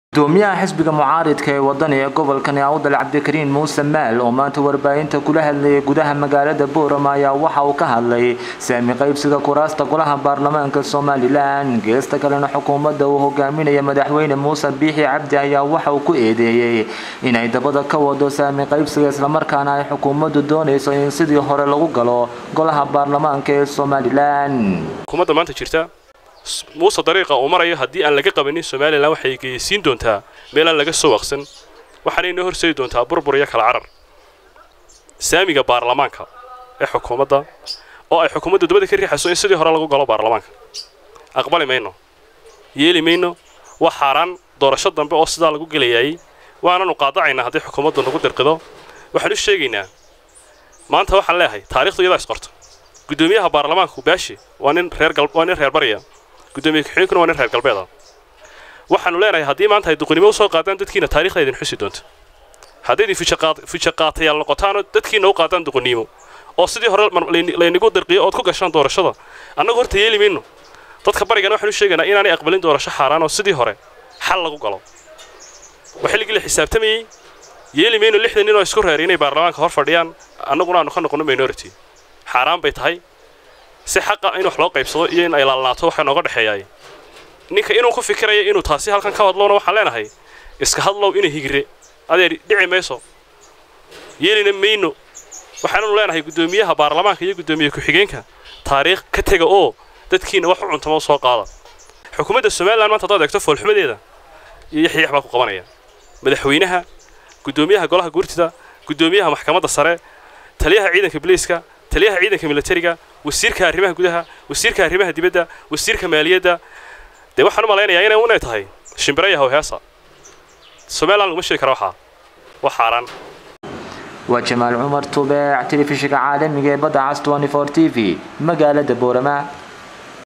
gudoomiyaha xisbiga mucaaridka ee wadani ee gobolkani awdal cabdikariin muuse maal oo maanta warbaahinta kula hadlayay gudaha magaalada boorama ayaa waxa uu ka hadlay saami qaybsiga kuraasta golaha baarlamaanka somalilan geesta kalena xukuumadda uu hogaaminaya madaxweyne muuse biixi cabdi ayaa waxa uu ku eedeeyey inay dabada ka wado saami qaybsiga islamarkaana ay xukuumaddu doonayso in sidii hore lagu galo golaha baarlamaanka ee somalilan xukuumadda maanta jirta muuse dariiqa uu marayo haddii aan laga qabanin somalilan waxay geysiin doontaa meel aan laga soo waqsan waxaana inoo horseedi doontaa burbur iyo kala carar saamiga baarlamaanka ee xukuumadda oo ay xukuumadda dabada ka riixayso in sidii hore lagu galo baarlamaanka aqbali mayno yeeli mayno waa xaaraan doorasho dambe oo sidaa lagu gelayayay waananu qaadacaynaa haddii xukuumaddu nagu dirqido waxaan u sheegaynaa maanta waxaan leeyahay taarikhdu iyadaa isqorto gudoomiyaha baarlamaanku baashi waa nin reer waa nin reer barya gudoomiye ku-xigeenkuna waa nin reer galbeeda waxaanu leenahay haddii maanta ay duqnimo usoo qaadaan dadkiina taarikhda idin xusi doonto haddaydin fija qaatayaal noqotaanoo dadkiina u qaadaan duqnimo oo sidii hore laynagu dirqiyo ood ku gashaan doorashada annagu horta yeeli mayno dadka barigana waxaanu sheegaynaa inaanay aqbalin doorasho xaaraan oo sidii hore xal lagu galo waa xilligii la xisaabtamayey yeeli mayno lixdan nin oo isku reeray inay baarlamaanka hor fadhiyaan annaguna aanu ka noqono minority xaaraan bay tahay si xaqa in wax loo qaybsado iyo in ay laalnaato waxaa nooga dhexeeyaay ninka inuu ku fikiraya inuu taasi halkan ka hadlowna waxaan leenahay iska hadlow ina higre adeer dhici mayso yeelina mayno waxaananu leenahay guddoomiyaha baarlamaanka iyo guddoomiye ku-xigeenka taariikh ka tega oo dadkiina wax u cuntama u soo qaada xukuumadda somalilan maanta haddaad eegto foolxumadeeda iyo yaxyax baa ku qabanaya madaxweynaha guddoomiyaha golaha guurtida guddoomiyaha maxkamadda sare taliyaha ciidanka biliiska taliyaha ciidanka militariga wasiirka arrimaha gudaha wasiirka arrimaha dibadda wasiirka maaliyadda dee waxaan u malaynayaa inay unay tahay shimbira yahow heesa somalilan laguma sheegi kara waxaa waa xaaraan waa jamaal cumar tubeec telefishinka caalamiga ee badda cas t v magaalada boorama